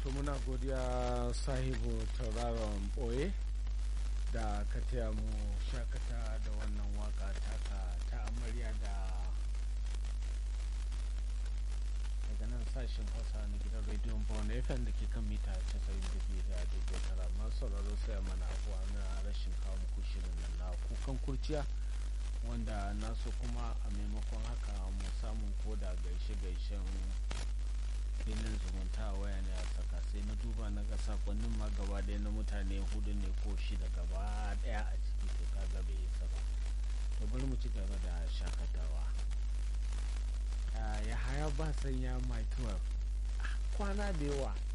to muna godiya sahibu tauraron boye da ka taya mu shakata da wannan waka taka ta amarya da daga nan sashen hausa na gidan rediyon bawon fm da ke kan mita 92 da dubu tara masu sauraro sai mana abuwa na rashin kawo muku shirin nan na kukan kurciya wanda naso kuma a maimakon haka mu samun koda gaishe-gaishen filin zumunta a waya ne a saka sai na duba na ga sakonnin ma gaba ɗaya na mutane hudu ne ko shida gaba ɗaya a ciki to kaga bai isa ba to bari mu ci gaba da shakatawa ya haya ba sanya mai kwana da yawa